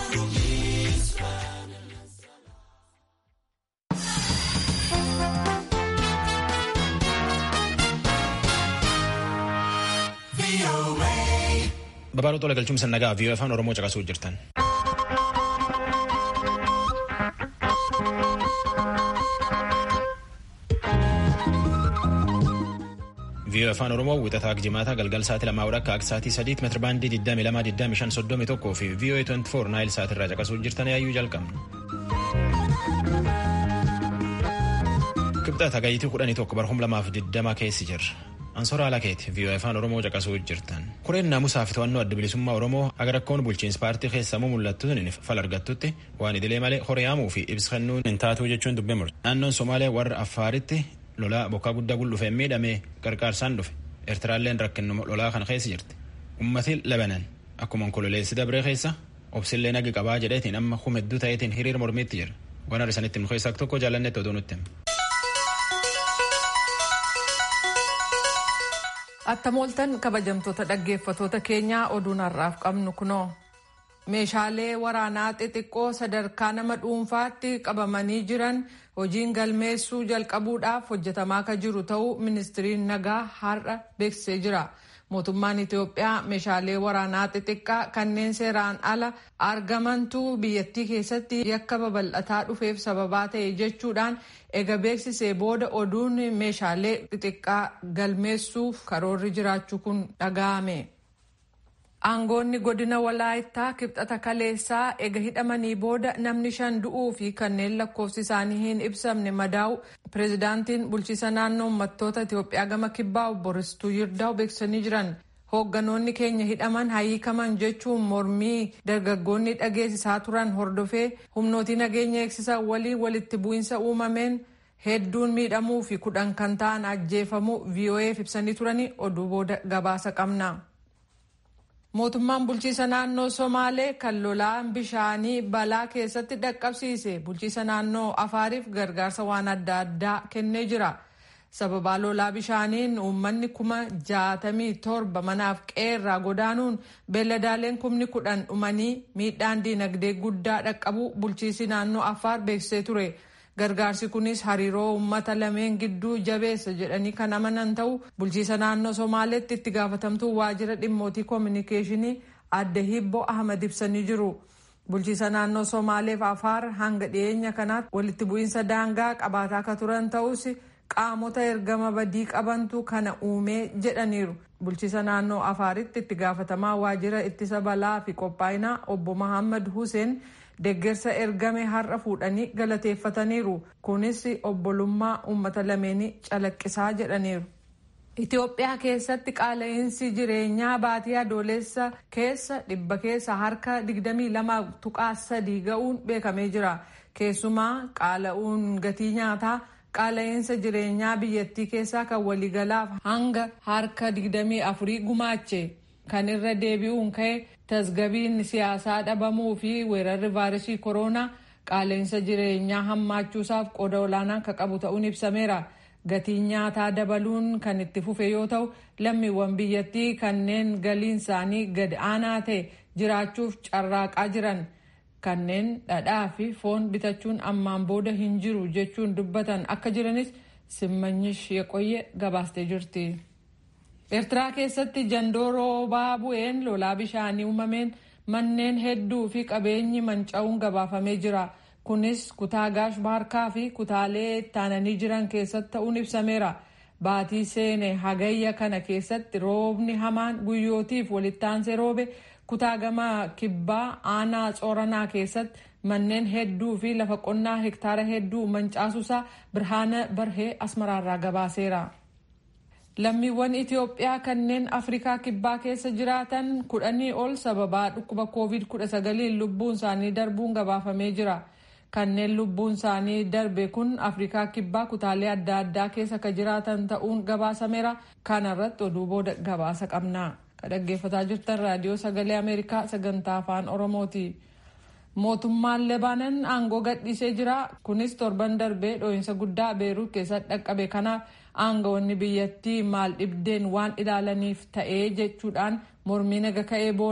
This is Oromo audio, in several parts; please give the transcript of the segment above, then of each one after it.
Babal'oo tola galchuun sannagaa fi afaan Oromoo caqasuu jirtan. viiyoo afaan oromoo wixataa jimaata galgal sa'aatii lamaa akka akka sa'aatii sadiitti meetira baandii 22,2531 fi viiyoo 24 naayil sa'aatii irraa caqasuu jirtan yaayyuu jalqabna. kibxata gayitii 11 barhum lamaaf 20 keessi jirra. Ansoora Alakeeti viiyoo afaan oromoo caqasuu jirtan. Kureen naamusaa fi to'annoo adda bilisummaa oromoo agar rakkoon bulchiinsa paartii keessamuu mul'attuun fal argattutti waan idilee malee horiyaamuu fi ibsa kennuun hin taatuu jechuun dubbee murte. Naannoon Somaalee warra Affaaritti lolaa bokkaa guddaa gul'uufee miidhamee gargaarsaan dhufe eertiraalleen rakkinnu lolaa kana keessa jirti ummatiin labanan akkuma onkololeessi dabree keessa obsillee nagi qabaa jedheetiin amma humedduu ta'eetiin hiriira mormiitti jira waan arsanitti nu keessaa tokko jaalannetti oduu nutti Attamooltan kabajamtoota dhaggeeffatoota keenyaa oduun har'aaf qabnu kunoo meeshaalee waraanaa xixiqqoo sadarkaa nama dhuunfaatti qabamanii jiran hojiin galmeessuu jalqabuudhaaf hojjetamaa akka jiru ta'uu ministiriin nagaa har'a beeksisee jira. Mootummaan Itoophiyaa meeshaalee waraanaa xixiqqaa kanneen seeraan ala argamantu biyyattii keessatti yakka babal'ataa dhufeef sababaa ta'e jechuudhaan ega beeksisee booda oduun meeshaalee xixiqqaa galmeessuuf karoorri jiraachuu kun dhaga'ame. Aangoonni godina walaayittaa kibxata kaleessaa ega hidhamanii booda namni shan du'uu fi kanneen lakkoofsi isaanii hin ibsamne madaa'u pireezidaantiin bulchiisa naannoo uummattoota Itoophiyaa gama kibbaa obbo Ristuu Yirdaa'u beeksisanii jiran. Hoogganoonni keenya hidhaman hiikaman jechuun mormii dargaggoonni dhageessisaa turan hordofee humnootii nageenya eegsisan waliin walitti bu'iinsa uumameen hedduun miidhamuu fi kudhan kan ta'an ajjeefamuu VOA'f ibsanii turanii oduu booda gabaasa qabna. Mootummaan bulchiisa naannoo Somaalee kan lolaan bishaanii balaa keessatti dhaqqabsiise bulchiisa naannoo Afaariif gargaarsa waan adda addaa kennee jira. Sababaa lolaa bishaaniin uummanni kuma jaatamii torba manaaf qeerraa godaanuun beelladaaleen kumni kudhan dhumanii miidhaan diinagdee guddaa dhaqqabu bulchiisi naannoo Afaar beeksisee ture. Gargaarsi kunis hariiroo uummata lameen gidduu jabeessa jedhanii kan amanan ta'u bulchiisa naannoo Somaaleetti itti gaafatamtuu waajjira dhimmootii koominikeeshinii adde Hibbo Ahmad ibsanii jiru. Bulchiisa naannoo Somaaleef Afaar hanga dhiyeenya kanaatti walitti bu'iinsa daangaa qabaataa akka turan ta'us qaamota ergama badii qabantu kana uumee jedhaniiru. Bulchiisa naannoo Afaaritti itti gaafatamaa waajjira ittisa balaa fi qophaa'inaa obbo Mahammad Hussein Deggersa ergame har'a fuudhanii galateeffataniiru. Kunis obbolummaa uummata lameenii calaqqisaa jedhaniiru. Itoophiyaa keessatti qaala'insi jireenyaa baatii adoolessa keessa dhibba keessa harka 22.3 ga'uun beekamee jira. Keessumaa qaala'uun gatii nyaataa qaala'insa jireenyaa biyyattii keessaa kan waliigalaaf hanga harka 24 gumaache. Kan irra deebi'uun ka'e tasgabiin siyaasaa dhabamuu fi weerarri vaayiresii koronaa qaala'insa jireenyaa hammaachuusaaf qooda olaanaa akka qabu ta'uun ibsameera. Gatiin nyaataa dabaluun kan itti fufe yoo ta'u lammiiwwan biyyattii kanneen galiin isaanii gad aanaa ta'e jiraachuuf carraaqaa jiran kanneen dhadhaa fi foon bitachuun ammaan booda hin jiru jechuun dubbatan akka jiranis simmanyish yeqoyye gabaastee jirti. Eertiraa keessatti jandoo roobaa bu'een lolaa bishaanii uumameen manneen hedduu fi qabeenyi manca'uun gabaafamee jira. Kunis kutaa gaash baarkaa fi kutaalee ittaananii jiran keessatti ta'uun ibsameera. Baatii seene hagayya kana keessatti roobni hamaan guyyootiif walittaansee roobe kutaa gama kibbaa aanaa tsoranaa keessatti manneen hedduu fi lafa qonnaa hektaara hedduu mancaasuusaa birhaana barhee asmaraarraa gabaaseera. Lammiiwwan Itoophiyaa kanneen Afrikaa Kibbaa keessa jiraatan kudhanii ol sababaa dhukkuba COVID-19 lubbuun isaanii darbuun gabaafamee jira. Kanneen lubbuun isaanii darbe kun Afrikaa Kibbaa kutaalee adda addaa keessa kan jiraatan ta'uun gabaasameera. Kana irratti oduu booda gabaasa qabna. Kan dhaggeeffataa jirtan raadiyoo sagalee Ameerikaa sagantaa afaan Oromooti. Mootummaan Lebaanan aangoo gadhiisee jira. Kunis torban darbee dhoohinsa guddaa Beeruut keessatti dhaqqabe kanaaf aangawoonni biyyattii maal dhibdeen waan ilaalaniif ta'ee jechuudhaan mormii naga ka'ee booda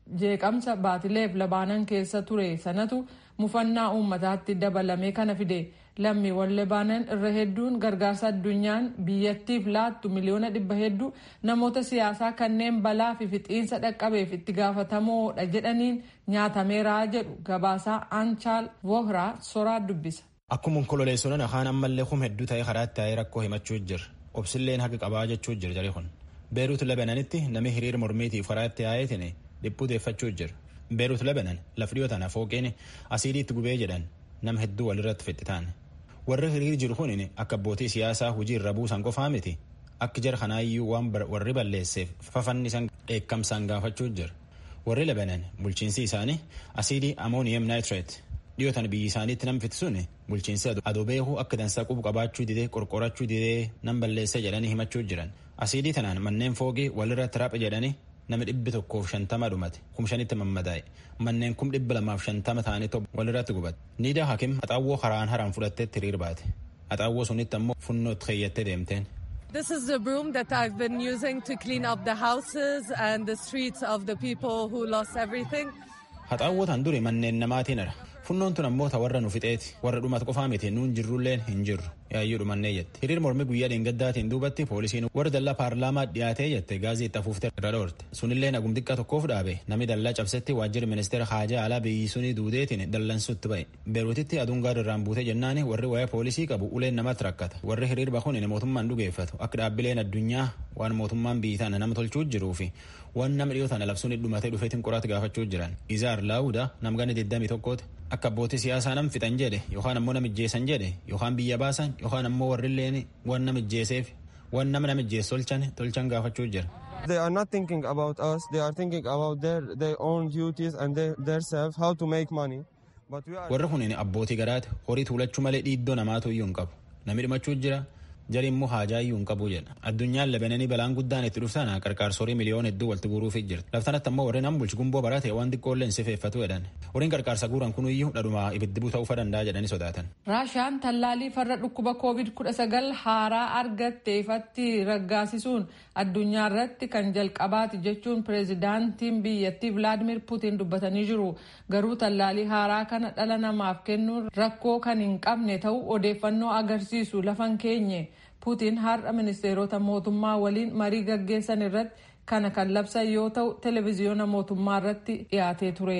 jeeqamsa baatileef labaanan keessa ture sanatu mufannaa uummataatti dabalamee kana fide lammiiwwan lebaanan irra hedduun gargaarsa addunyaan biyyattiif laattu miliyoona dhibba hedduu namoota siyaasaa kanneen balaa fi fixiinsa dhaqqabeef itti gaafatamoodha jedhaniin nyaatameeraa jedhu gabaasaa aanchaal vohraa soraa dubbisa. Akkuma onkololeessuudhaan afaan ammallee hum hedduu ta'ee karaatti taa'ee rakkoo himachuu jira. Obsilleen haqa qabaa jechuu jira jarri kun. Beeruut Lebananitti namni hiriira mormiitiif karaatti taa'eetiin dhiphuu deeffachuu jira. Beeruut Lebanan laf dhiyoo tana fooqeen asiidii itti gubee jedhan nama hedduu walirratti fixxitaan. Warri hiriir jiru kun akka abbootii siyaasaa hojii irra buusan qofaa miti. Akka jara kanaayyuu waan warri balleesseef fafannisan dheekkamsaan gaafachuu jira. Warri Lebanan bulchiinsi isaanii asiidii amooniyem naayitireet dhiyootan biyyi isaaniitti nam fitisuun bulchiinsi adoo beekuu akka dansaa qubu qabaachuu didee qorqorachuu didee nam balleessa jedhanii himachuu jiran asiidii tanaan manneen foogii walirratti raphe jedhanii nama dhibbi tokkoof shantama dhumate kum shanitti mammadaa'e manneen kum dhibba lamaaf shantama ta'anii walirratti gubate niidaa hakim haxaawwoo karaan haraan fudhatteetti hiriir baate haxaawwoo sunitti ammoo funnootti keeyyattee deemteen. This is the broom that I've been using to clean up the houses and the streets of the people who lost everything. Haxaawwoo tan duri manneen namaatiin ara. funnoon tun ammoo ta warra nu fixeeti warra dhumatu qofaa miti nuun jirrulleen hin jirru yaayyuu dhumannee jette hiriir mormi guyyaa dheengaddaatiin duubatti poolisiin warra dallaa paarlaamaa dhiyaatee jette gaazexaa fuuftee irra dhoorte sunillee nagum xiqqaa tokkoof dhaabe namni dallaa cabsetti waajjirri ministeera haajaa alaa biyyi sunii duudeetiin dallansutti ba'e beeruutitti aduun gaara irraan buute jennaani warri waa'ee poolisii qabu uleen namatti rakkata warri hiriir bahuun mootummaan dhugeeffatu akka dhaabbileen addunyaa waan mootummaan biyyi tana nama tolchuu jiruu fi waan nama dhiyoo tana labsuun dhumatee dhufeetiin qoraatti gaafachuu jiran izaar laawuda namgani 21 akka abbootii siyaasaa nam fixan jedhe yookaan ammoo namijjeessan jedhe yookaan biyya baasan yookaan ammoo warrilleen waan namijjeeseef waan nama namijjees tolchan tolchan gaafachuu jira. They are not thinking about us. They are thinking about their, their own duties and their, their self, how to make money. Warri kun abbootii garaati horii tuulachuu malee dhiiddoo namaatu iyyuu hin qabu. Namni dhumachuu jira jari immoo haajaa iyyuu hin qabu jedha addunyaan labananii balaan guddaan itti dhuftan qarqaarsorii miliyoona hedduu walitti guuruuf jirti laftanatti ammoo warreen an bulchi gumboo barate waan xiqqoolleen sifeeffatu jedhan warreen qarqaarsa guuran kun iyyuu dhadhuma ibiddi ta'uu danda'a jedhanii sodaatan. raashaan tallaalii farra dhukkuba koovid kudha sagal haaraa argatte ifatti raggaasisuun addunyaa irratti kan jalqabaati jechuun pireezidaantiin biyyattii vilaadimir puutiin dubbatanii jiru garuu tallaalii haaraa kana dhala namaaf kennuun rakkoo kan hin qabne ta'uu odeeffannoo agarsiisu lafan keenye. puutiin har'a ministeerota mootummaa waliin marii gaggeessan irratti kana kan labsan yoo ta'u televiziyoona mootummaa irratti dhiyaatee ture.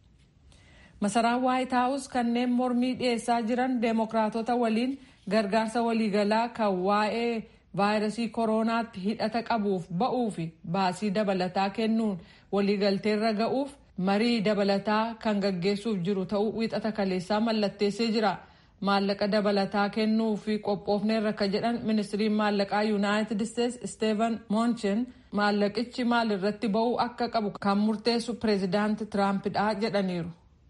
masaraan waayit haawus kanneen mormii dhiyeessaa jiran deemokiraatota waliin gargaarsa waliigalaa kan waa'ee vaayirasii kooroonaatti hidhata qabuuf ba'uu fi baasii dabalataa kennuun waliigalteerra ga'uuf marii dabalataa kan gaggeessuuf jiru ta'uu wiixata kaleessaa mallatteessee jira. maallaqa dabalataa kennuu fi qophoofneerra akka jedhan ministiriin maallaqaa yuunaayitid isteetsi isteevan moonchen maallaqichi maal irratti ba'uu akka qabu kan murteessu pireezidaanti tiraampidha jedhaniiru.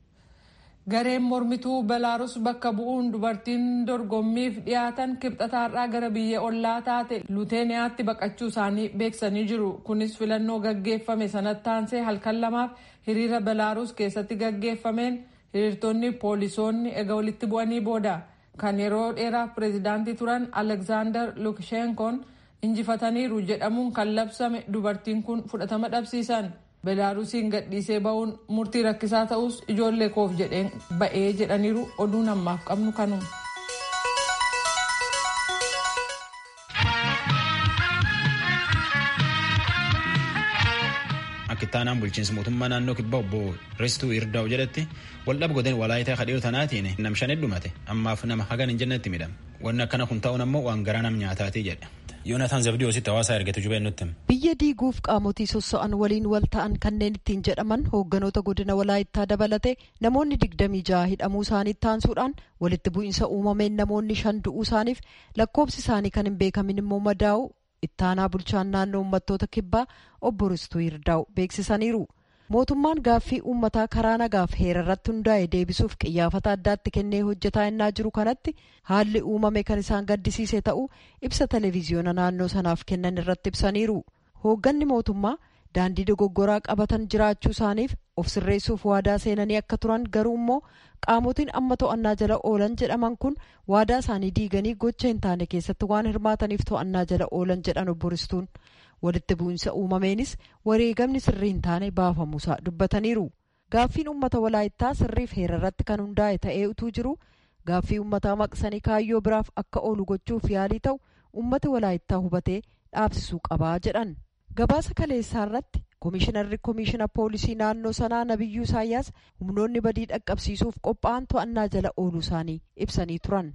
gareen mormituu belaaruus bakka bu'uun dubartiin dorgommiif dhiyaatan kibxataarraa gara biyya ollaa taate luuteeniyaatti baqachuu isaanii beeksanii jiru kunis filannoo gaggeeffame sanatti aansee halkan lamaaf hiriira belaaruus keessatti gaggeeffameen. hiriirtonni poolisoonni egaa walitti bu'anii booda kan yeroo dheeraaf pireezidaantii turan alekzaandar lukashenkoon injifataniiru jedhamuun kan labsame dubartiin kun fudhatama dhabsiisan belaarusiin gadhiisee ba'uun murtii rakkisaa ta'us ijoollee koof jedheen ba'ee jedhaniiru oduun ammaaf qabnu kanuma. Akkittaanaan bulchiinsa mootummaa naannoo kibbaa obbo Ristuu Irdaa'u jedhetti waldhaba godeen walaayitaa kadhiyoo tanaatiin nam shan heddumate ammaaf nama hagan hin jennetti midhama. Wanni akkana kun ta'uun ammoo waan garaa nam nyaataati jedha. Yoonataan Zabdiyoositti hawaasaa ergatu jubee nutti. Biyya diiguuf qaamotii sossa'an waliin wal ta'an kanneen ittiin jedhaman hoogganoota godina walaayittaa dabalate namoonni digdamii jaha hidhamuu isaanii taansuudhaan walitti bu'iinsa uumameen namoonni shan du'uu isaaniif lakkoobsi isaanii kan hin beekamin immoo madaa'u ittaanaa bulchaan naannoo uummattoota kibbaa obbo Ristuu Yirdaa'u beeksisaniiru. Mootummaan gaaffii uummataa karaa nagaaf heera irratti hundaa'e deebisuuf qiyyaafata addaatti kennee hojjetaa innaa jiru kanatti haalli uumame kan isaan gaddisiise ta'uu ibsa televiziyoona naannoo sanaaf kennan irratti ibsaniiru. Hoogganni mootummaa daandii dogoggoraa qabatan jiraachuu isaaniif of sirreessuuf waadaa seenanii akka turan garuu immoo qaamotiin amma to'annaa jala oolan jedhaman kun waadaa isaanii diiganii gocha hin taane keessatti waan hirmaataniif to'annaa jala oolan jedhan obbo Ristuun. walitti bu'insa uumameenis wareegamni sirrii hin taane baafamuusaa dubbataniiru gaaffiin uummata walaayittaa sirriif heera irratti kan hundaa'e ta'ee utuu jiru gaaffii uummataa maqsanii kaayyoo biraaf akka oolu gochuuf yaalii ta'u uummati walaayittaa hubatee dhaabsisuu qabaa jedhan gabaasa kaleessaa irratti koomishinarri koomishina poolisii naannoo sanaa nabiyyuu isaayyaas humnoonni badii dhaqqabsiisuuf qophaa'an to'annaa jala ooluu isaanii ibsanii turan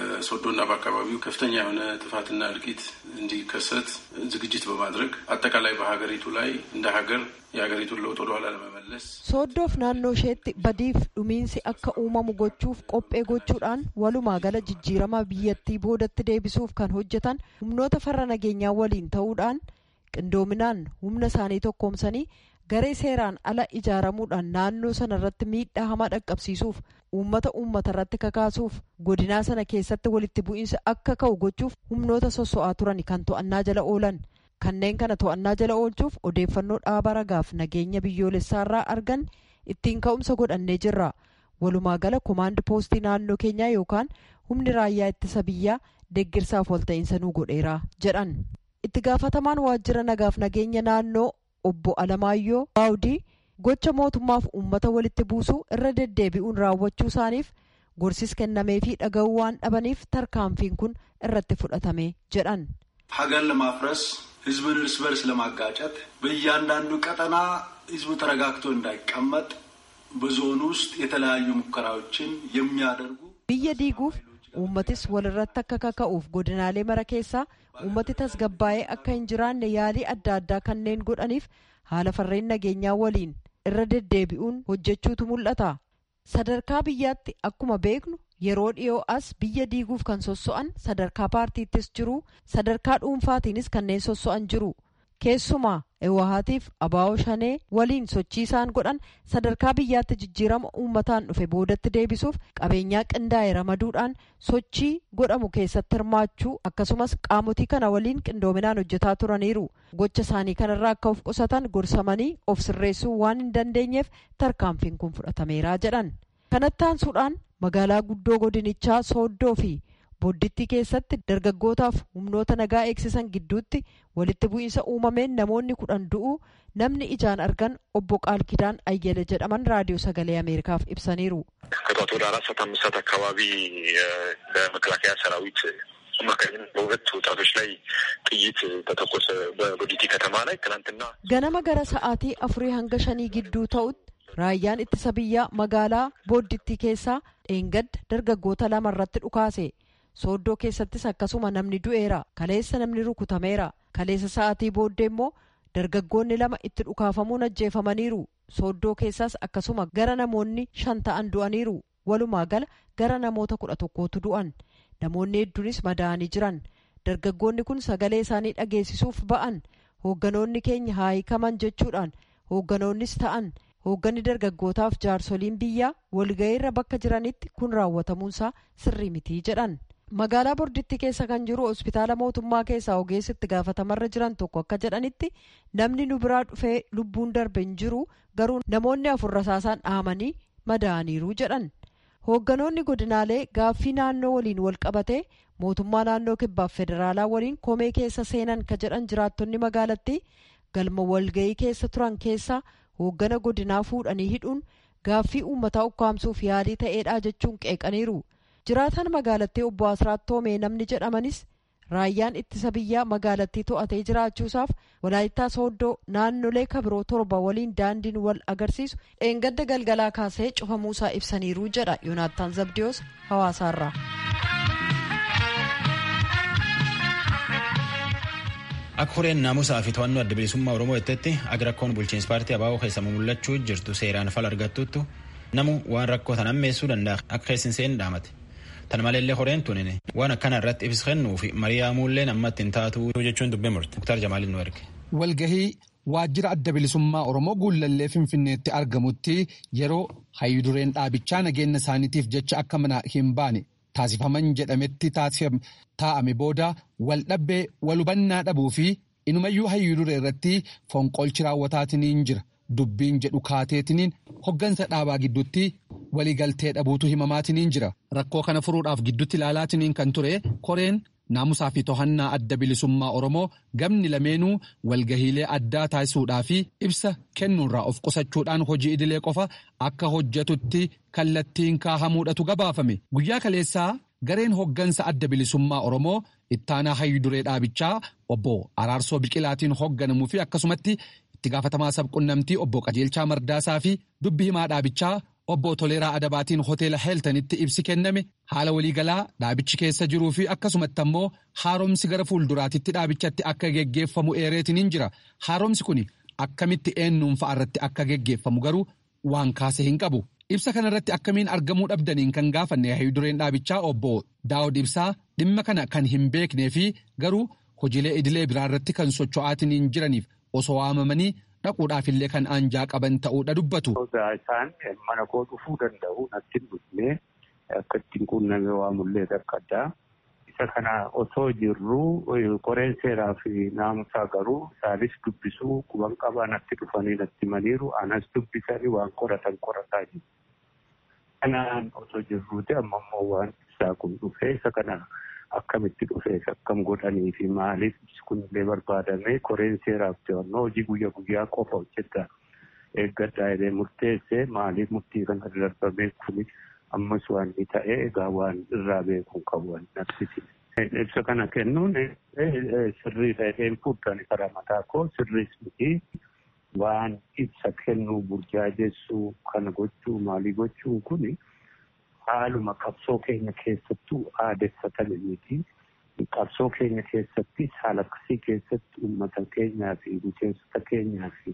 ሶዶና በአካባቢው ከፍተኛ የሆነ ጥፋትና እልቂት እንዲከሰት ዝግጅት በማድረግ አጠቃላይ በሀገሪቱ ላይ እንደ ሀገር የሀገሪቱን ለውጥ ወደኋላ ለመመለስ sooddoof naannoo isheetti badiif dhumiinsi akka uumamu gochuuf qophee gochuudhaan walumaa gala jijjiirama biyyattii boodatti deebisuuf kan hojjetan humnoota farra nageenyaa waliin ta'uudhaan qindoominaan humna isaanii tokkoomsanii garee seeraan ala ijaaramuudhaan naannoo sana irratti miidhaa hamaa dhaqqabsiisuuf uummata uummata irratti kakaasuuf godinaa sana keessatti walitti bu'iinsa akka ka'u gochuuf humnoota sosso'aa turan kan to'annaa jala oolan kanneen kana to'annaa jala oolchuuf odeeffannoo dhaaba ragaaf nageenya biyyoolessaarraa argan ittiin ka'umsa godhannee jirra walumaa gala komaandi poostii naannoo keenyaa yookaan humni raayyaa ittisa biyyaa deeggarsaaf walta'iinsa nuu godheera jedhan itti gaafatamaan waajjira nagaaf nageenya naannoo obbo Alamaayyoo Baawudii gocha mootummaaf uummata walitti buusuu irra deddeebi'uun raawwachuu isaaniif gorsis kennameefii dhaga'uu waan dhabaniif tarkaanfiin kun irratti fudhatame jedhan. ሀገር ለማፍረስ ህዝብን እርስ በርስ ለማጋጨት በእያንዳንዱ ቀጠና ህዝቡ ተረጋግቶ እንዳይቀመጥ በዞን ውስጥ የተለያዩ ሙከራዎችን የሚያደርጉ biyya diiguuf uummatis walirratti akka kaka'uuf godinaalee mara keessaa uummati tasgabbaa'ee akka hin jiraanne yaalii adda addaa kanneen godhaniif haala farreen nageenyaa waliin irra deddeebi'uun hojjechuutu mul'ata sadarkaa biyyaatti akkuma beeknu yeroo dhiyoo as biyya diiguuf kan sosso'an sadarkaa paartiittis jiru sadarkaa dhuunfaatiinis kanneen sosso'an jiru keessumaa ewahaatiif abaa'oo shanee waliin sochii isaan godhan sadarkaa biyyaatti jijjiirama uummataan dhufe boodatti deebisuuf qabeenyaa qindaa'e ramaduudhaan sochii godhamu keessatti hirmaachuu akkasumas qaamotii kana waliin qindoominaan hojjetaa turaniiru gocha isaanii kanarraa akka of qusatan gorsamanii of sirreessuu waan hin dandeenyeef tarkaanfiin kun fudhatameeraa jedhan kanatti aansuudhaan magaalaa guddoo godinichaa sooddoo fi boddittii keessatti dargaggootaaf humnoota nagaa eegsisan gidduutti walitti bu'iinsa uumameen namoonni kudhan du'uu namni ijaan argan obbo ቃል ኪዳን አየለ jedhaman raadiyoo sagalee ameerikaaf ibsaniiru ከጠዋት ወደ አራት ሰዓት አምስት ሰዓት አካባቢ በመከላከያ ሰራዊት አማካኝነት በሁለት ወጣቶች ላይ ጥይት ተተኮሰ በቦዲቲ ከተማ ላይ ትናንትና ganama gara sa'aatii afurii hanga shanii gidduu ta'utti raayyaan ittisa biyyaa magaalaa booddittii keessaa dheengadda dargaggoota lama irratti dhukaase sooddoo keessattis akkasuma namni du'eera kaleessa namni rukutameera kaleessa sa'aatii booddee immoo dargaggoonni lama itti dhukaafamuun ajjeefamaniiru sooddoo keessaas akkasuma gara namoonni shan ta'an du'aniiru walumaa gala gara namoota kudha tokkootu du'an namoonni hedduunis madaa'anii jiran dargaggoonni kun sagalee isaanii dhageessisuuf ba'an hoogganoonni keenya haa hiikaman jechuudhaan hoogganoonnis ta'an hoogganni dargaggootaaf jaarsoliin biyyaa walga'iirra bakka jiranitti kun raawwatamuunsaa sirrii mitii jedhan magaalaa borditti keessa kan jiru hospitaala mootummaa keessaa ogeessi itti gaafatamarra jiran tokko akka jedhanitti namni nu biraa dhufee lubbuun darbe hin jiru garuu namoonni afur rasaasaan dhahamanii madaa'aniiru jedhan hoogganoonni godinaalee gaaffii naannoo waliin wal qabatee mootummaa naannoo kibbaaf federaalaa waliin komee keessa seenan ka jedhan jiraattonni magaalattii galma walga'ii keessa turan keessaa hooggana godinaa fuudhanii hidhuun gaaffii uummataa ukkaamsuuf yaalii ta'eedha jechuun qeeqaniiru jiraataan magaalattii obbo Asraat Toomee namni jedhamanis raayyaan ittisa biyyaa magaalattii to'atee jiraachuusaaf walaayittaa sooddoo naannolee kabiroo torba waliin daandiin wal agarsiisu dheengadda galgalaa kaasee cufamuusaa ibsaniiru jedha yoonaattaan zabdiyoos hawaasaarraa. Akka horeen naamusaa fi to'annoo adda bilisummaa Oromoo jettetti aga rakkoon bulchiinsa paartii abaaboo keessa mul'achuu jirtu seeraan fal argattuttu namu waan rakkoo tan ammeessuu danda'a akka keessin seen dhaamate. Tan maleellee horeen tunin waan akkana irratti ibsa kennuu fi mari'aamuulleen ammatti hin taatu jechuun dubbee murte. Muktaar Jamaaliin nu erge. Walgahii waajjira adda bilisummaa Oromoo guullallee Finfinneetti argamutti yeroo hayyudureen dhaabichaa nageenya isaaniitiif jecha akka mana hin baane taasifaman jedhametti taa'ame booda wal dhabbee wal hubannaa dhabuu fi inumayyuu hayyuduree irratti fonqolchi raawwataatiniin jira. Dubbiin jedhu kaateetiniin hoggansa dhaabaa gidduutti waliigaltee dhabuutu himamaatiniin jira. Rakkoo kana furuudhaaf gidduutti ilaalaatiniin kan ture koreen naamusaa fi to'annaa adda bilisummaa Oromoo gamni lameenuu walgahiilee addaa taasisuudhaa fi ibsa kennuurraa of qusachuudhaan hojii idilee qofa akka hojjetutti kallattiin kaahamuudhatu gabaafame. Guyyaa kaleessaa gareen hoggansa adda bilisummaa Oromoo ittaanaa hayyuduree dhaabichaa obbo Araarsoo Biqilaatiin hogganamuu fi akkasumatti itti gaafatamaa sabqunnamtii obbo Qajeelchaa Mardaasaa fi dubbi himaa dhaabichaa obbo Toleeraa Adabaatiin hoteela Heeltanitti ibsi kenname haala waliigalaa dhaabichi keessa jiruu fi akkasumatti ammoo haaromsi gara fuulduraatitti dhaabichatti akka geggeeffamu eereetiin hin jira. Haaromsi kun akkamitti eenyuun fa'a irratti akka geggeeffamu garuu waan kaase hin qabu. Ibsa kanarratti akkamiin argamuu dhabdaniin kan gaafanne hayyudureen dhaabichaa obbo Daawud Ibsaa dhimma kana kan hin beeknee fi garuu hojiilee idilee biraarratti kan socho'aatiin hin jiraniif osoo waamamanii dhaquudhaafillee kan aanjaa qaban ta'uudha dubbatu. Isaan mana koo dhufuu danda'u natti hin dhufne akka ittiin quunnamee waamullee akka addaa. Isa kana osoo jirru qoreen seeraa fi naamusaa garuu isaanis dubbisuu quban qabaa natti dhufanii natti maniiru anas dubbisanii waan qoratan qorataa jiru. Kanaan osoo jirruuti amma immoo waan isaa kun dhufee isa kana akkamitti dhufees akkam godhanii fi maaliif kunillee barbaadamee qoreen seeraaf to'annoo hojii guyyaa guyyaa qofa hojjeta eeggadhaa jedhee murteessee maaliif murtii kana darbamee kuni ammas waan inni ta'e egaa waan irraa beekuun qabu waan naqsisiise. Ibsa kana kennuun sirrii ta'een fuudhan karaa mataa koo sirriis miti waan ibsa kennuu burjaajessuu kana gochuu maalii gochuun kuni haaluma qabsoo keenya keessattuu aadeffatame miti. Qabsoo keenya keessatti haala akkasii keessatti uummata keenyaa fi miseensota keenyaa fi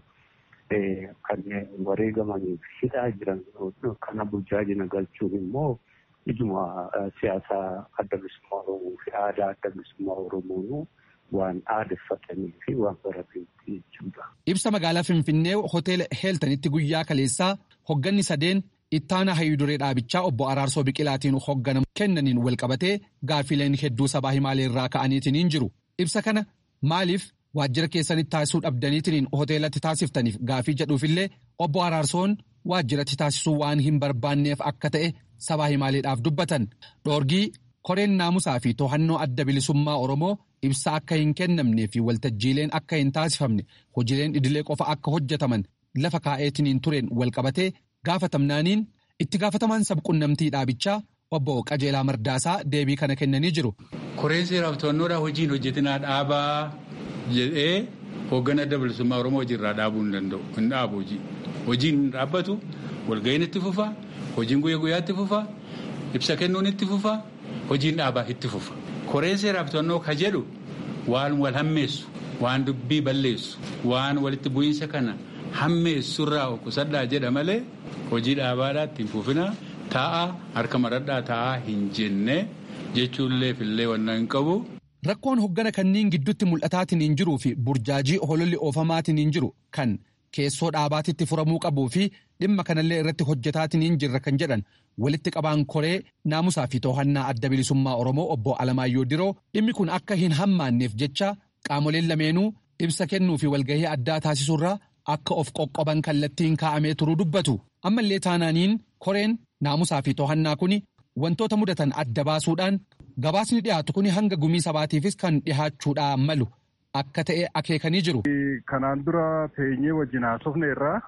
kanneen wareegamanii fi hidhaa jiran kana burjaajina galchuun immoo ijuma siyaasaa adda bilisummaa Oromoo fi aadaa adda bilisummaa Oromoonuu waan aadeffatanii fi waan barateetti jechuudha. Ibsa magaalaa Finfinnee hoteela Heeltanitti guyyaa kaleessaa hogganni sadeen ittaana hayyuduree dhaabichaa obbo Araarsoo Biqilaatiin hogganamu kennaniin walqabatee gaaffileen hedduu sabaa himaalee irraa ka'aniitiin hin jiru. Ibsa kana maaliif waajjira keessanitti taasisuu dhabdaniitiin hoteelatti taasiftaniif gaaffii jedhuufillee obbo Araarsoon waajjiratti taasisuu waan hin barbaanneef akka ta'e sabaa himaaleedhaaf dubbatan. Dhoorgii koreen naamusaa fi to'annoo adda bilisummaa Oromoo ibsa akka hin kennamnee fi waltajjiileen akka hin taasifamne hojiileen idilee qofa akka hojjetaman lafa kaa'eetiin tureen walqabatee gaafatamnaaniin itti gaafatamaan sabqunnamtii dhaabichaa obbo Qajeelaa Mardaasaa deebii kana kennanii jiru. Koreen seeraaf to'annoodhaa hojiin hojjetinaa dhaabaa jedhee hoogganaa adda bilisummaa Oromoo hojiirraa dhaabuu hin danda'u. Hin dhaabu hojii. Hojiin hin dhaabbatu walga'iin itti fufa hojiin guyyaa guyyaatti fufa ibsa kennuun itti fufa hojiin dhaabaa itti fufa. Koreen seeraaf to'annoo ka jedhu waan wal hammeessu waan dubbii balleessu waan walitti bu'iinsa kana hammeessurraa qusadhaa jedha malee hojii dhaabaadhaa ittiin fufina taa'aa harka maradhaa taa'aa hin jenne jechuullee fillee wannan hin qabu. Rakkoon hoggana kanneen gidduutti mul'ataatiin hin jiruu fi burjaajii hololli oofamaatiin hin jiru kan keessoo dhaabaatitti furamuu qabuu fi dhimma kanallee irratti hojjetaatiin hin jirra kan jedhan walitti qabaan koree naamusaa fi to'annaa adda bilisummaa Oromoo obbo Alamaayyoo Diroo dhimmi kun akka hin hammaanneef jecha qaamoleen lameenuu ibsa kennuu fi walgahii addaa taasisuurraa akka of qoqqoban kallattiin kaa'amee turuu dubbatu. Ammallee taanaaniin koreen naamusaa fi to'annaa kun wantoota mudatan adda baasuudhaan gabaasni dhiyaatu kun hanga gumii sabaatiifis kan dhihaachuudhaan malu akka ta'e akeekanii jiru. Kanaan dura teenyee wajjin haasofne irraa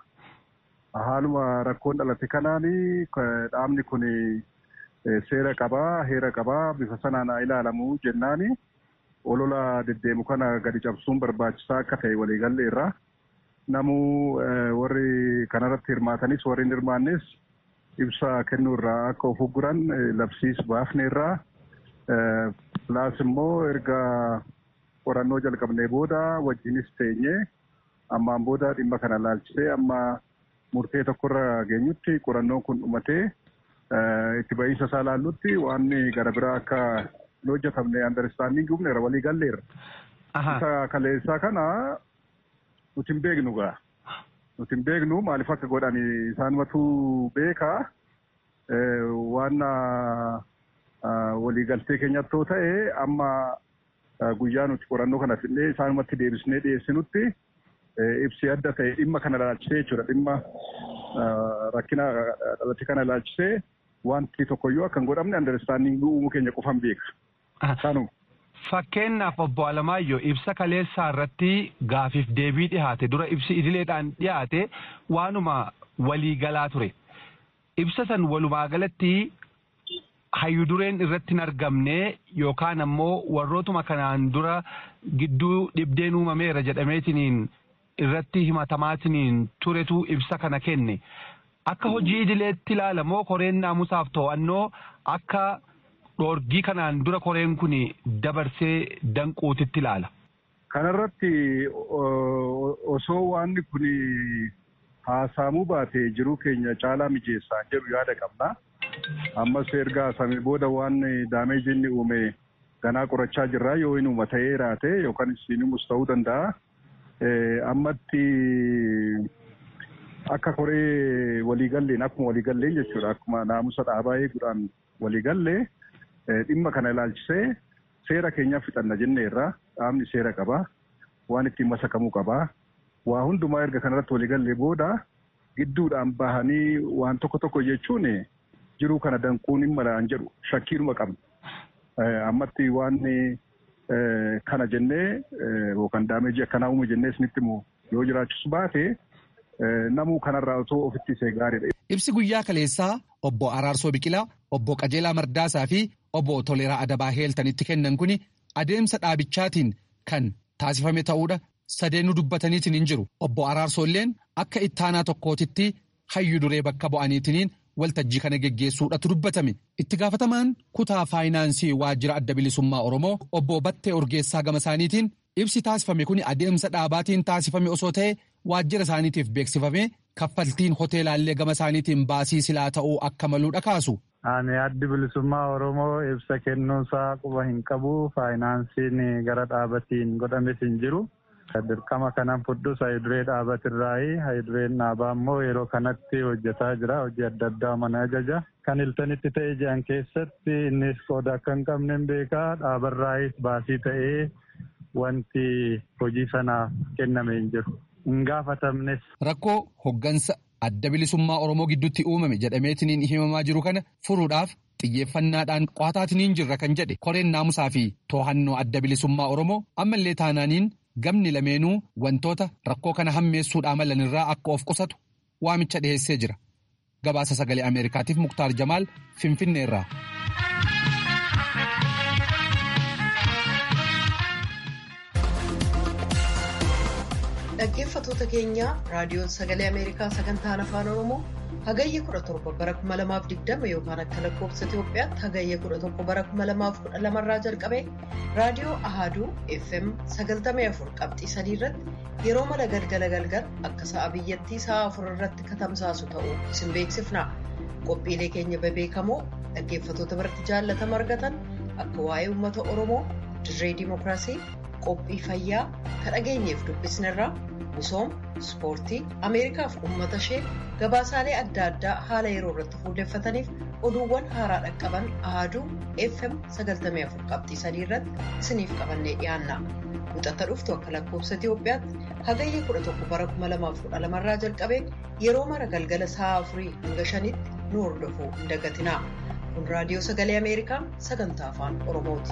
haaluma rakkoon dhalate kanaan dhaabni kun seera qabaa heera qabaa bifa sanaan ilaalamu jennaani olola deddeemu kana gadi cabsuun barbaachisaa akka ta'e waliigalle irraa namuu warri kanarratti hirmaatanis warri hin hirmaannes ibsa kennuu irraa akka of ugguran labsiis baafne irraa pilaas immoo erga qorannoo jalqabnee booda wajjinis teenye ammaan booda dhimma kana laalchisee amma murtee tokkorra geenyutti qorannoon kun dhumatee itti ba'iinsa isaa laallutti waan gara biraa akka hin hojjetamne andarstaandingi humneera walii galleerra. Isa kaleessaa kana nuti hin beeknu gaa. Nuti hin beeknu maaliif akka godhan isaanumatu beekaa waan waliigaltee keenyatti yoo ta'e amma guyyaa nuti qorannoo kana fidnee isaanumatti deebisnee dhiyeessinutti ibsi adda ta'e dhimma kana laalchisee jechuudha. Dhimma rakkina dhalate kana laalchisee wanti tokkoyyuu akka hin godhamne andarstaandingii uumuu keenya qofan beeka. Kanuma. Fakkeenyaaf obbo Alamaayyoo ibsa kaleessaa irratti gaafiif deebii dhihaate dura ibsi idileedhaan dhihaate waanuma waliigalaa ture. Ibsa san walumaa galatti hayyudureen irratti hin argamne yookaan ammoo warrootuma kanaan dura gidduu dhibdeen uumameera jedhameetiniin irratti himatamaatiniin turetu ibsa kana kenne. Akka hojii idileetti ilaalamoo koreen naamusaaf to'annoo akka dhoorgii kanaan dura koreen kun dabarsee danquutitti ilaala. Kanarratti osoo waanni kun haasaamuu baate jiruu keenya caalaa mijeessaa jedhu yaada qabna. Ammas erga haasamee booda waan daameejii inni uume ganaa qorachaa jirra yoo inni uuma ta'ee raate yookaan isiinimus ta'uu danda'a. Ammatti akka koree waliigalleen akkuma waliigalleen jechuudha akkuma naamusa dhaabaa eeguudhaan waliigallee dhimma kana ilaalchisee seera keenyaaf fixanna jenneerra dhaabni seera qaba waan ittiin masakamuu qaba waa hundumaa erga kanarratti waliigallee booda gidduudhaan bahanii waan tokko tokko jechuun jiruu kana danquun hin malaan jedhu shakkiinuma qabna ammatti waan kana jennee yookaan daameejii akkanaa uume jennee isinitti immoo yoo jiraachisu baate namuu kanarraa otoo ofitti isee gaariidha. Ibsi guyyaa kaleessaa obbo Araarsoo Biqilaa, obbo Qajeelaa Mardaasaa fi obbo Toleeraa Adabaa Heeltanitti kennan kuni adeemsa dhaabichaatiin kan taasifame ta'uudha sadeenuu dubbataniitiin hin jiru. Obbo Araarsoolleen akka ittaanaa tokkootitti hayyu duree bakka bu'aniitiin waltajjii kana geggeessuudhatu dubbatame. Itti gaafatamaan kutaa faayinaansii waajjira adda bilisummaa Oromoo obbo Battee Urgeessaa gama isaaniitiin ibsi taasifame kun adeemsa dhaabaatiin taasifame osoo ta'e waajjira isaaniitiif beeksifame kaffaltiin hoteelaallee gama isaaniitiin baasii silaa ta'uu akka maluudha kaasu. Ani addi bilisummaa Oromoo ibsa kennuunsaa quba hin qabu faayinaansiin gara dhaabatiin godhames hin jiru. Dirqama kanan fudhus hayiduree dhaabatirraayi. Hayidureen dhaabaa immoo yeroo kanatti hojjetaa jira. Hojii adda addaa mana ajaja. Kan iltanitti ta'e jiran keessatti innis qooda akka hin qabne hin beekaa. Dhaabarraayis baasii ta'ee wanti hojii sanaaf kenname hin jiru. Hin gaafatamnes. Rakkoo hoggansa adda bilisummaa Oromoo gidduutti uumame jedhameetiin himamaa jiru kana furuudhaaf xiyyeeffannaadhaan qo'ataatiniin jirra kan jedhe koreen naamusaa fi to'annoo adda bilisummaa Oromoo ammallee taanaaniin gamni lameenuu wantoota rakkoo kana hammeessuudhaa malanirraa akka of qusatu waamicha dhiheessee jira. Gabaasa sagalee Ameerikaatiif Muktaar Jamaal Finfinneerraa. Dhaggeeffattoota keenya raadiyoon sagalee Ameerikaa sagantaan afaan Oromoo hagayya 17 bara 2020 yookaan akka lakkoofsa Itoophiyaatti hagayya 11 bara 2012 irraa jalqabee raadiyoo Ahaduu FM 94 qabxii 3 irratti yeroo mala galgala galgal akka sa'a biyyattii sa'a 4 irratti katamsaasu ta'uu isin beeksifna. Qophiilee keenya bebeekamoo dhaggeeffattoota biratti jaallatama argatan akka waa'ee uummata Oromoo dirree dimookiraasii qophii fayyaa kan dhageenyeef dubbisnerraa misooma ispoortii ameerikaaf uummata ishee gabaasaalee adda addaa haala yeroo irratti fuulleeffataniif oduuwwan haaraa dhaqqaban ahaduu fm 94 qabxii 3 irratti isiniif qabannee dhiyaanna muxata dhuftu akka lakkoofsa itiyoophiyaatti hagayya 11 bara 2012 irraa jalqabee yeroo mara galgala sa'a 4 hanga 5tti nu hordofuu hin dagatinaa kun raadiyoo sagalee ameerikaa sagantaa afaan oromooti.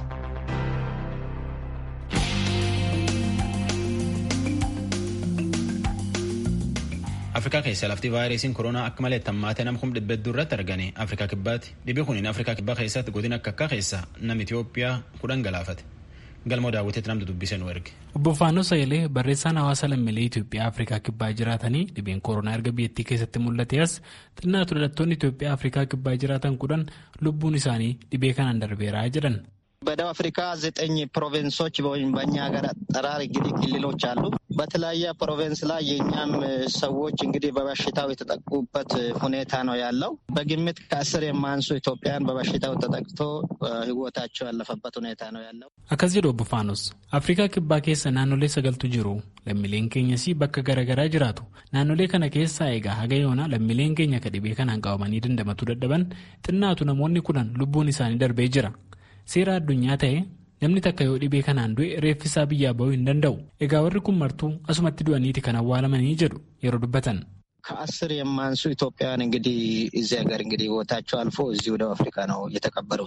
afrikaa keessa lafti vaayirasiin koronaa akka malee tammaatee nama kuma dhibba hedduu irratti argame afrikaa kibbaatti dhibee kuniin afrikaa kibbaa keessatti godina akka akka keessa nam itiyoophiyaa kudhan galaafate galmoo daawwiteetti namtu dubbise nu erge. obbo Faanoo Sayilee barreessaan hawaasa lammiilee Itoophiyaa Afrikaa kibbaa jiraatanii dhibeen koronaa erga biyyattii keessatti mul'ate as xinnaatu dhalattoonni Itoophiyaa Afrikaa kibbaa jiraatan kudhan lubbuun isaanii dhibee kanaan darbeeraa jedhan. በደቡብ አፍሪካ ዘጠኝ ፕሮቪንሶች ወይም በእኛ ሀገር አጠራር እንግዲህ ክልሎች አሉ። በተለያየ ፕሮቪንስ ላይ የእኛም ሰዎች እንግዲህ በበሽታው የተጠቁበት ሁኔታ ነው ያለው። በግምት ከአስር የማንሱ ኢትዮጵያን በበሽታው ተጠቅቶ ሕይወታቸው ያለፈበት ሁኔታ ነው ያለው። akkas jedhu obbo Faanos Afrikaa kibbaa keessa naannolee sagaltu jiru lammiileen keenyas bakka garaagaraa jiraatu naannolee kana keessaa egaa haga yoona lammiileen keenya ka dhibee kanaan qabamanii dandamatuu dadhaban xinnaatu namoonni kudhan lubbuun isaanii darbee jira. seera addunyaa ta'e namni takka yoo dhibee kanaan du'e reeffisaa biyyaa ba'uu hin danda'u egaa warri kun martuu asumatti du'aniiti kan awwaalamanii jedhu yeroo dubbatan. ከአስር የማንሱ ኢትዮጵያውያን እንግዲህ እዚህ ሀገር እንግዲህ ህይወታቸው አልፎ እዚሁ ደቡብ አፍሪካ ነው የተቀበሩት።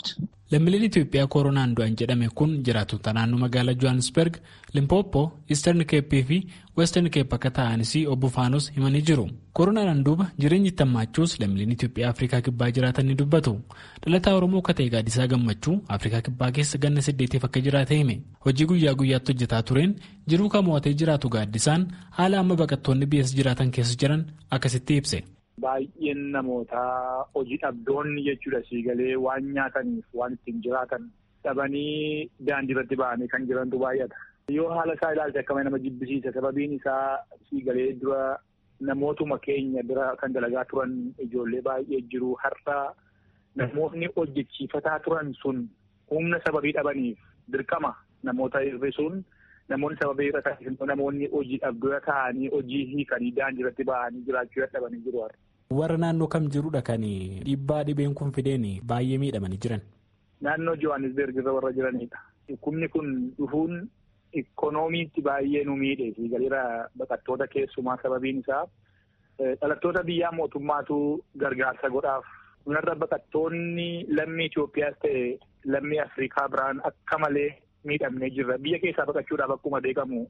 lammiileen itiyoophiyaa koronaan du'an jedhame kun jiraattota naannoo magaalaa johannesburg limpoopoo eastern keeppii fi western keep akka ta'anis obbo faanos himanii jiru koronaadhaan duuba jireenyi itti hammaachuus lammiileen itiyoophiyaa afrikaa kibbaa jiraatan ni dubbatu dhalataa oromoo akka ta'e gaaddisaa gammachuu afrikaa kibbaa keessa ganna saddeetiif akka jiraate hime hojii guyyaa guyyaatti hojjetaa tureen jiruu kan mo'atee jiraatu gaaddisaan haala amma baqattoonni biyyas jiraatan keessa jiran akkasitti ibse. Baay'een namootaa hojii dhabdoonni jechuudha siigalee waan nyaataniif waan ittiin jiraatan dhabanii daandii irratti ba'anii kan jirantu baay'ata. Yoo haala isaa ilaalte akkama nama jibbisiisa sababiin isaa siigalee dura namootuma keenya bira kan dalagaa turan ijoollee baay'ee jiru har'a namoonni hojjechiifataa turan sun humna sababii dhabaniif dirqama namoota hir'isuun namoonni sababii irra taasisan namoonni hojii dhabdoo ta'anii hojii hiikanii daandii irratti ba'anii jiraachuu dadhabanii jiru. Warra naannoo kam jirudha kan dhiibbaa dhibeen kun fideen baay'ee miidhamanii jiran. Naannoo Johannesburg irra warra jiranidha. Dhukkubni kun dhufuun ikkonoomiitti baay'ee nu miidhe galiira baqattoota keessumaa sababiin isaa dhalattoota biyyaa mootummaatu gargaarsa godhaaf. Kunarra baqattoonni lammii Itoophiyaas ta'e lammii Afrikaa biraan akka malee miidhamnee jirra. Biyya keessaa baqachuudhaaf akkuma beekamu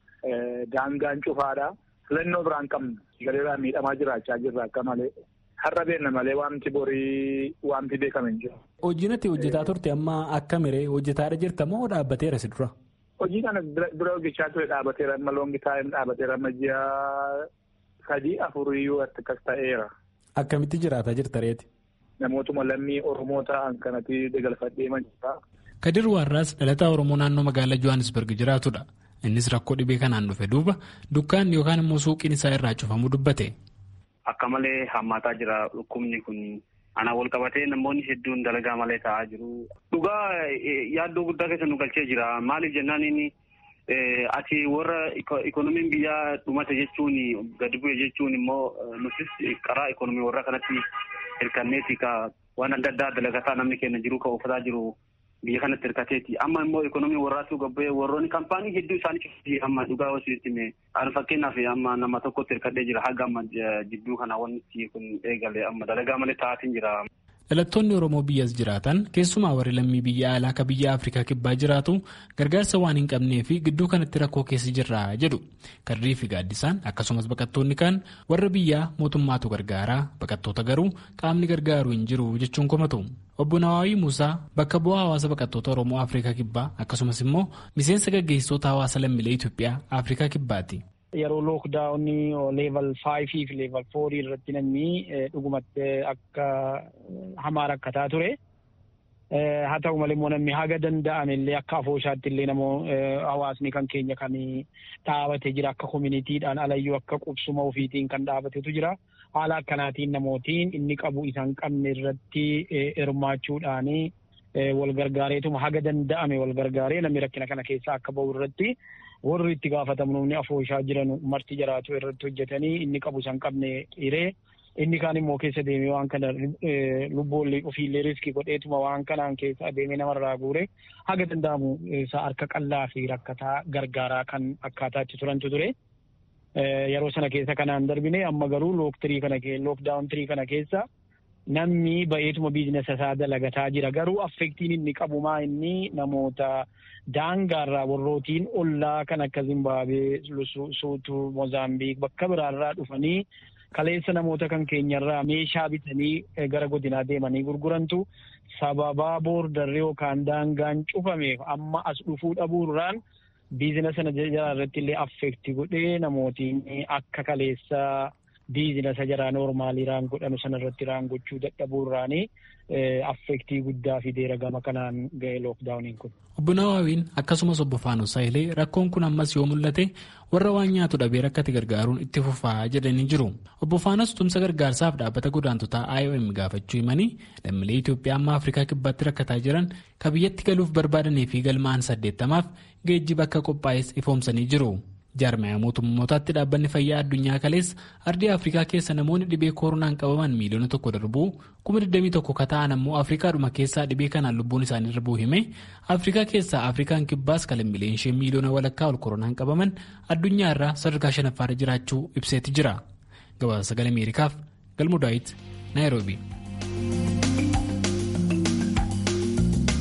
daangaan cufaadha. filannoo biraan qabnu galeerraa miidhamaa jiraachaa jirra akka malee har'a beenna malee waanti borii waanti beekame hin jiru. Hojiin ati hojjetaa turte amma akka miree hojjetaadha jirta moo dhaabbateera si dura? Hojii kana dura hojjechaa ture dhaabbateera amma loongi taa'een dhaabbateera amma ji'a sadii afuriyyuu akkas ta'eera. Akkamitti jiraataa jirta reeti? Namootuma lammii Oromoo ta'an kanatti dagalfadhee jira. Kadir Waarraas dhalataa Oromoo naannoo magaalaa Johannesburg jiraatudha. Innis rakkoo dhibee kanaan dhufe duuba dukkaan yookaan immoo suuqiin isaa irraa cufamuu dubbate. Akka malee hammaataa jira dhukkubni kun ana wal qabatee namoonni hedduun dalagaa malee taa'aa jiru. Dhugaa yaaddoo guddaa keessa nu galchee jira. Maaliif jennaan inni ati warra ikoonomiin biyyaa dhumate jechuun gadi bu'e jechuun immoo nutis karaa ikoonomii warra kanatti hirkanneeti ka waan adda addaa dalagataa namni keenya jiru ka uffataa jiru. biyya kanatti hirkateeti amma immoo ikoonomii warraatu gabbee warroonni kaampaanii hedduu isaanii amma dhugaa wasitti mee aan fakkeenyaaf amma nama tokkotti hirkadhee jira haga amma jidduu kana wanti kun eegale amma dalagaa malee taa'atiin jira. Dhalattoonni Oromoo biyyas jiraatan keessumaa warri lammii biyya alaa akka biyya Afrikaa kibbaa jiraatu gargaarsa waan hin qabnee fi gidduu kanatti rakkoo keessa jirra jedhu karrii fi gaaddisaan akkasumas baqattoonni kan warra biyyaa mootummaatu gargaaraa baqattoota garuu qaamni gargaaru hin jiru jechuun komatu. Obbo Nawaawii Muusaa bakka bu'aa hawaasa baqattoota Oromoo Afrikaa kibbaa akkasumas immoo miseensa gaggeessitoota hawaasa lammiilee Itoophiyaa Afrikaa kibbaati. Yeroo lookdaawunii leeval faayivii fi leeval foorii irratti namni dhugumatti akka hamaa rakkataa ture. Haa ta'u malee immoo namni haga danda'ame illee akka afooshaatti illee namoo hawaasni kan keenya kan dhaabatee jira akka koominiitiidhaan alayyuu akka qubsuma ofiitiin kan dhaabatetu jira. Haala akkanaatiin namootiin inni qabu isaan qabne irratti hirmaachuudhaan wal gargaareetuma haga danda'ame wal gargaaree namni rakkina kana keessaa akka bahu irratti warri itti gaafatamnu afooshaa jiran marti jiraatu irratti hojjetanii inni qabu isaan qabne hiree. Inni kaan immoo keessa deemee waan kana lubboollee ofiillee riskii godheetuma waan kanaan keessa adeemee namarraa guure haga danda'amu isaa harka qal'aa fi rakkataa gargaaraa kan akkaataa itti turantu ture. Yeroo sana keessa kanaan darbine amma garuu looktirii kana lookdaawun tirii kana keessa namni ba'eetuma biizinasa isaa dalagataa jira. Garuu affektiin inni qabu maa inni namoota daangaarraa warrootiin ollaa kan akka Zimbaabuwee, Suutuu, Moozaambiik bakka biraarraa dhufanii kaleessa namoota kan keenyarraa meeshaa bitanii gara godinaa deemanii gurgurantu sababaa boordarri yookaan daangaan cufameef amma as dhufuu dhabuurraan biizinasa sana jara irratti illee affeekti godhee namootiin akka kaleessa biizinasa jaraa noormaalii raan godhanu sana irratti raan gochuu dadhabuurraanii affeektii guddaa fideera gama kanaan ga'e lookdaawuniin kun. Obbo Nawaawiin akkasumas obbo Faanus Saayilee rakkoon kun ammas yoo mul'ate warra waan nyaatu dhabee rakkate gargaaruun itti fufaa jedhanii jiru. Obbo Faanus tumsa gargaarsaaf dhaabbata godaantotaa IOM gaafachuu himanii lammiilee Itoophiyaa amma Afrikaa kibbaatti rakkataa jiran ka biyyatti galuuf barbaadanii fi galmaa'an saddeettamaaf geejjiba akka qophaa'es ifoomsanii jiru. jaarmaya mootummootaatti dhaabbanni fayyaa addunyaa kalees ardii afrikaa keessa namoonni dhibee koronaan qabaman miiliyoona tokko darbuu kuma 21 ka ta'an ammoo afrikaadhuma keessaa dhibee kanaan lubbuun isaanii darbuu hime afrikaa keessaa afrikaan kibbaas kalammiileen ishee miiliyoona walakkaa ol koronaan qabaman addunyaa irraa sadarkaa shanaffaarra jiraachuu ibseeti jira gabaasa sagalee ameerikaaf galmoo daawit naayiroobii.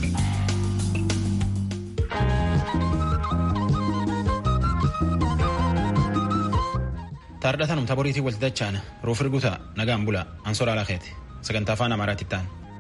taardhatanum taboriitii walti dachaan ruuf irguta nagaan bula ansoraa lakeeti sagantaa afaan amaaraatti ta'an.